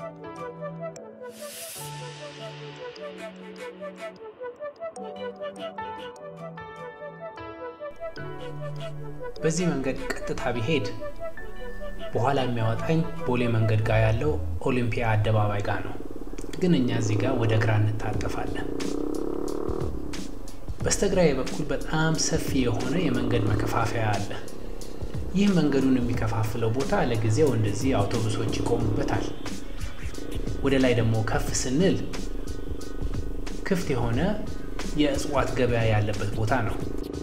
በዚህ መንገድ ቀጥታ ቢሄድ በኋላ የሚያወጣኝ ቦሌ መንገድ ጋር ያለው ኦሊምፒያ አደባባይ ጋር ነው። ግን እኛ እዚህ ጋር ወደ ግራ እንታጠፋለን። በስተግራዬ በኩል በጣም ሰፊ የሆነ የመንገድ መከፋፈያ አለ። ይህ መንገዱን የሚከፋፍለው ቦታ ለጊዜው እንደዚህ አውቶቡሶች ይቆሙበታል። ወደ ላይ ደግሞ ከፍ ስንል ክፍት የሆነ የእጽዋት ገበያ ያለበት ቦታ ነው።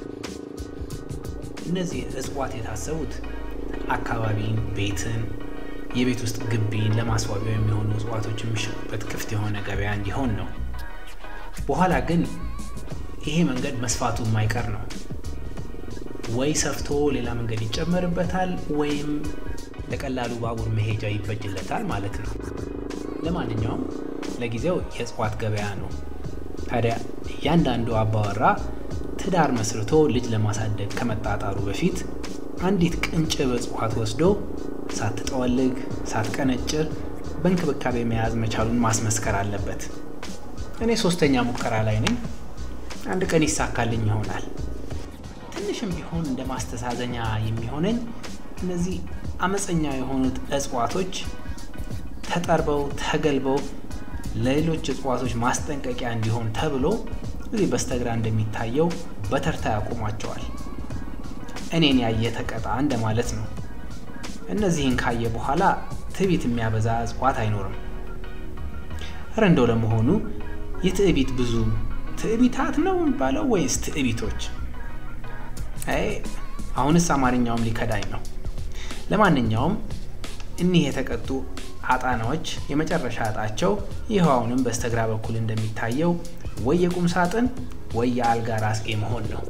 እነዚህ እጽዋት የታሰቡት አካባቢን፣ ቤትን፣ የቤት ውስጥ ግቢን ለማስዋቢያ የሚሆኑ እጽዋቶች የሚሸጡበት ክፍት የሆነ ገበያ እንዲሆን ነው። በኋላ ግን ይሄ መንገድ መስፋቱ የማይቀር ነው። ወይ ሰፍቶ ሌላ መንገድ ይጨመርበታል ወይም ለቀላሉ ባቡር መሄጃ ይበጅለታል ማለት ነው። ለማንኛውም ለጊዜው የእጽዋት ገበያ ነው። ታዲያ እያንዳንዱ አባወራ ትዳር መስርቶ ልጅ ለማሳደግ ከመጣጣሩ በፊት አንዲት ቅንጭብ እጽዋት ወስዶ ሳትጠወልግ ሳትቀነጭር በእንክብካቤ መያዝ መቻሉን ማስመስከር አለበት። እኔ ሶስተኛ ሙከራ ላይ ነኝ። አንድ ቀን ይሳካልኝ ይሆናል። ትንሽም ቢሆን እንደ ማስተሳዘኛ የሚሆነኝ እነዚህ አመፀኛ የሆኑት እጽዋቶች ተጠርበው ተገልበው ለሌሎች እጽዋቶች ማስጠንቀቂያ እንዲሆን ተብሎ እዚህ በስተግራ እንደሚታየው በተርታ ያቆሟቸዋል። እኔን ያየ ተቀጣ እንደማለት ነው። እነዚህን ካየ በኋላ ትዕቢት የሚያበዛ እጽዋት አይኖርም። እረ እንደው ለመሆኑ የትዕቢት ብዙ ትዕቢታት ነው የሚባለው ወይስ ትዕቢቶች? አይ አሁንስ አማርኛውም ሊከዳኝ ነው። ለማንኛውም እኒህ የተቀጡ አጣናዎች የመጨረሻ እጣቸው ይኸው አሁንም በስተግራ በኩል እንደሚታየው ወይ የቁም ሳጥን ወይ የአልጋ ራስጌ መሆን ነው።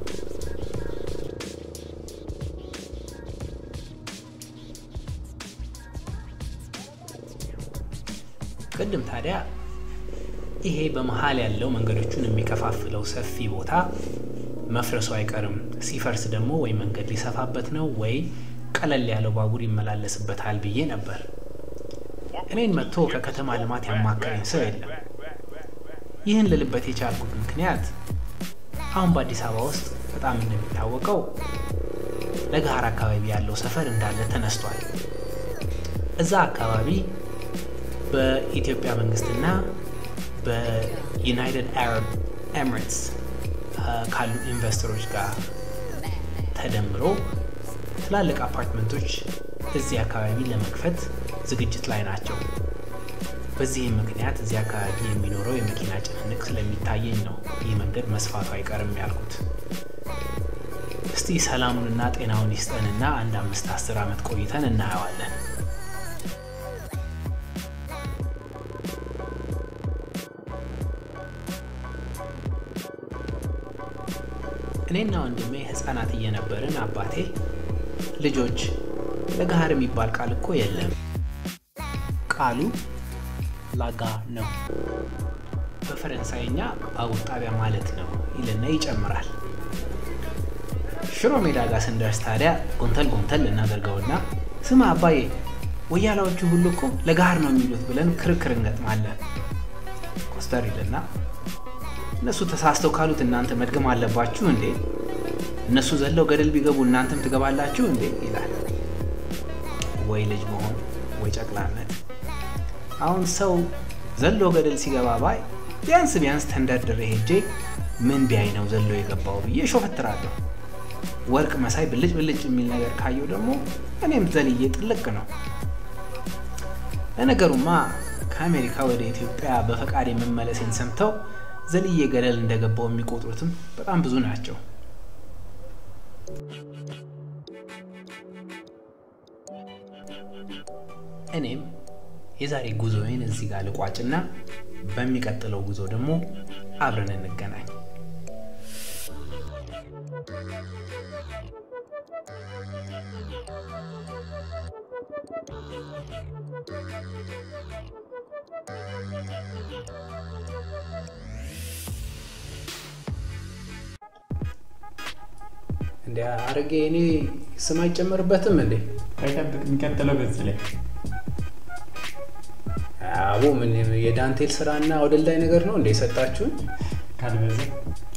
ቅድም ታዲያ ይሄ በመሀል ያለው መንገዶቹን የሚከፋፍለው ሰፊ ቦታ መፍረሱ አይቀርም። ሲፈርስ ደግሞ ወይ መንገድ ሊሰፋበት ነው ወይ ቀለል ያለው ባቡር ይመላለስበታል ብዬ ነበር። እኔን መጥቶ ከከተማ ልማት ያማከረኝ ሰው የለም። ይህን ልልበት የቻልኩት ምክንያት አሁን በአዲስ አበባ ውስጥ በጣም እንደሚታወቀው ለገሃር አካባቢ ያለው ሰፈር እንዳለ ተነስቷል። እዛ አካባቢ በኢትዮጵያ መንግስትና በዩናይትድ አረብ ኤሚሬትስ ካሉ ኢንቨስተሮች ጋር ተደምሮ ትላልቅ አፓርትመንቶች እዚህ አካባቢ ለመክፈት ዝግጅት ላይ ናቸው። በዚህም ምክንያት እዚህ አካባቢ የሚኖረው የመኪና ጭንቅንቅ ስለሚታየኝ ነው ይህ መንገድ መስፋቱ አይቀርም ያልኩት። እስቲ ሰላሙንና ጤናውን ይስጠንና አንድ አምስት አስር ዓመት ቆይተን እናየዋለን። እኔና ወንድሜ ህፃናት እየነበርን አባቴ ልጆች ለገሃር የሚባል ቃል እኮ የለም፣ ቃሉ ላጋ ነው፣ በፈረንሳይኛ ባቡር ጣቢያ ማለት ነው ይልና ይጨምራል። ሽሮ ሜዳ ጋር ስንደርስ ታዲያ ጎንተል ጎንተል እናደርገውና ስማ አባዬ ወያላዎቹ ሁሉ እኮ ለገሃር ነው የሚሉት ብለን ክርክር እንገጥማለን። ኮስተር ይልና እነሱ ተሳስተው ካሉት እናንተ መድገም አለባችሁ እንዴ? እነሱ ዘለው ገደል ቢገቡ እናንተም ትገባላችሁ እንዴ? ይላል። ወይ ልጅ መሆን ወይ ጨቅላነት። አሁን ሰው ዘሎ ገደል ሲገባ ባይ ቢያንስ ቢያንስ ተንደርድሬ ሄጄ ምን ቢያይ ነው ዘሎ የገባው ብዬ ሾፈትራለሁ። ወርቅ መሳይ ብልጭ ብልጭ የሚል ነገር ካየው ደግሞ እኔም ዘልዬ ጥልቅ ነው። ለነገሩማ ከአሜሪካ ወደ ኢትዮጵያ በፈቃድ የመመለሴን ሰምተው ዘልዬ ገደል እንደገባው የሚቆጥሩትም በጣም ብዙ ናቸው። እኔም የዛሬ ጉዞዬን እዚህ ጋር ልቋጭና በሚቀጥለው ጉዞ ደግሞ አብረን እንገናኝ። እንደ አረጌ እኔ ስም አይጨመርበትም እንዴ? አይጠብቅ የሚቀጥለው ገጽ ላይ አቦ ምን የዳንቴል ስራና አውደልዳይ ነገር ነው እንደ የሰጣችሁን ካልበዚህ